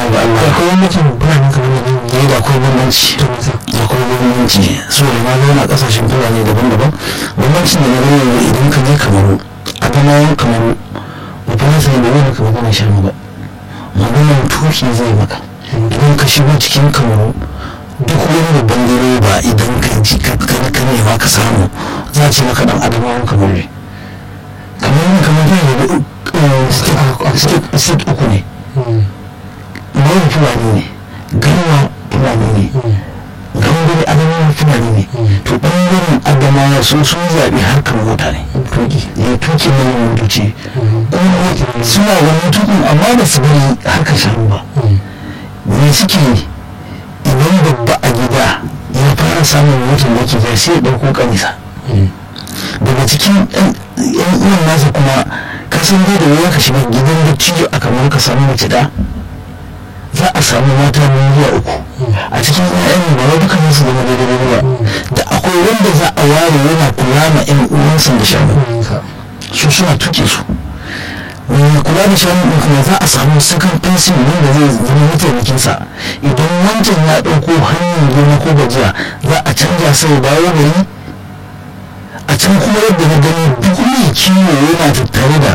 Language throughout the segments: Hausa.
ga Allah akwai mutum fulani kamar da nan ne da akwai bambanci to masa da akwai bambanci so da na zauna kasashen fulani daban-daban bambancin da na gani yanzu idan ka je kamaru adamawan kamaru ba fa sai da wani ka magana shanu ba maganar tuki zai maka idan ka shigo cikin kamaru duk wani babban direba idan ka ji ka ka nema ka samu za a ce maka dan adamawan kamaru ne kamar yin kamar yin da state uku ne mawar fulani ne garwa fulani ne gangare adamawa fulani ne to ɓangaren adamawa sun sun zaɓi harkar mota ne tuki ya tuki na yin motoci kuma suna wani tukun amma ba su bari harkar shanu ba me suke yi idan babba a gida ya fara samun motar da ke ja sai ya ɗauko kanisa daga cikin yan uwan nasa kuma ka san dai da wuya ka shiga gidan da cijo a kamar ka samu mace da za a samu mata biyu zuwa uku a cikin ƴaƴan ba wai dukkan su zama daidai ba da akwai wanda za a ware yana kula ma ƴan uwansa da shanu su suna tuke su mai kula da shanu ɗin kuma za a samu sakan fensin wanda zai zama mataimakinsa idan wancan ya ɗauko hanyar gona ko gajiya za a canja sai dawo gari a can kuma yadda na gani duk mai kiwo yana tattare da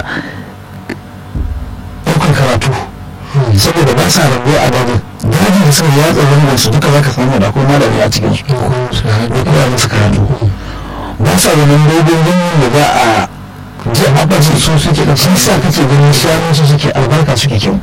ɗaukar karatu saboda ba sa rabuwa a dajin dajin da suka yatsa zangon su duka za ka samu da akwai malami a cikin su da koya musu karatu ba sa ganin dogon ganyen da za a ji a bajin su suke da sun sa kake ganin shanun su suke albarka suke kyau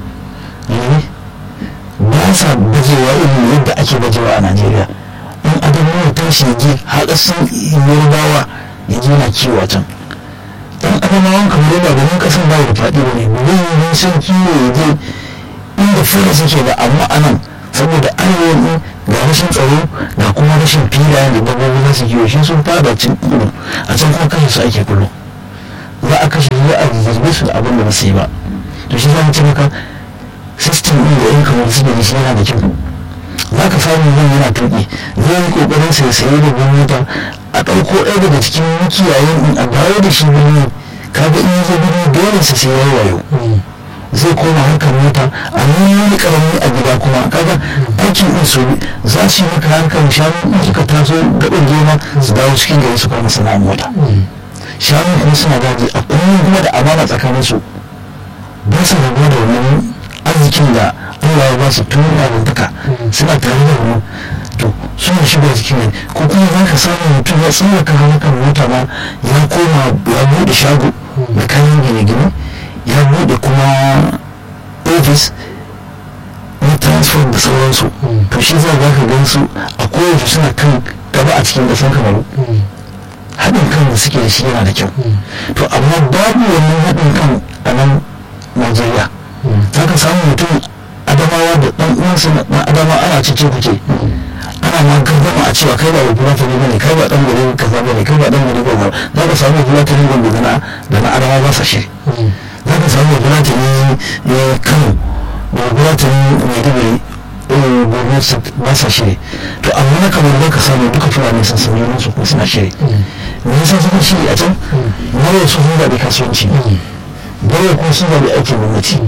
ba sa bajewa irin yadda ake bajewa a najeriya in adamu ya tashi ya je haɗasin yorubawa ya je na kiwo a can dan adamawan kamar yadda ganin kasan ba da faɗi ba ne bayan san kiwo ya je inda fara suke da amma anan saboda arewa ga rashin tsaro ga kuma rashin filayen da dabbobi za su kiwo shi sun fada cin kudu a can kuma kashe su ake kullum za a kashe su a zarge su da abin da ba su yi ba to shi za mu ce maka system ɗin da yan kamar suke da shi yana da kyau za ka samu zan yana tuƙi zai yi ƙoƙarin sai saye da gwamnati a ɗauko ɗaya daga cikin makiyayen in a dawo da shi birni kaga in yazo birni dole sa sai yayi wayo zai koma harkar mota a nuna wani karami a gida kuma kaga aikin in su za su yi maka harkar shanu in suka taso gaɓin gona su dawo cikin gari su kama sana'a mota shanu kuma suna daji a kullum kuma da amana tsakanin su ba su rabuwa da wannan arzikin da Allah ya ba su tun yarinta suna tare da mu to suna shiga cikin ne ko kuma za ka samu mutum ya tsallaka harkar mota ma ya koma ya buɗe shago da kayan gine-gine ya buɗe kuma ofis na transfer da sauransu to shi za ka gan su a koyaushe suna kan gaba a cikin ƙasar kamaru haɗin kan da suke da shi yana da kyau to amma babu wannan haɗin kan a nan najeriya za ka samu mutum adamawa da ɗan uwansa na adama ana cece kuke ana ma gardama a cewa kai ba wa fulata ne bane kai ba ɗan gari kaza bane kai ba ɗan gari ba za ka samu fulata ne gombe da na da na adama ba sa shiri za ka samu fulata ne kano da fulata ne maiduguri gobe ba sa shiri to amma na kamar za ka samu duka fulani sun sami su kuma suna shiri me yasa suka shiri a can nawa su sun zaɓi kasuwanci bayan kuma sun zaɓi aikin gwamnati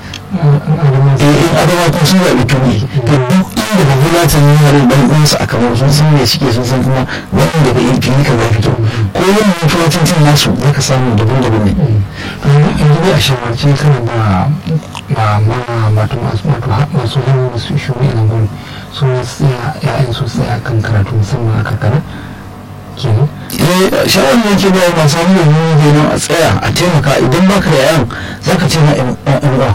in adama kuma sun zaɓi tuni to duk inda ba kula ta nuna da ɗan uwansa a kamar sun san me suke sun san kuma wannan daga yin fili ka fito ko yin mutuwacin cin nasu za ka samu daban-daban ne yanzu dai a shawarce kana ba ba ma wato masu hannu da su shuri a nan gurin su tsaya ya'yan su tsaya kan karatu musamman a karkara kenan eh shawarar da yake ba masu hannu da nuna kenan a tsaya a taimaka idan baka da yayan za ka ce na yan uwa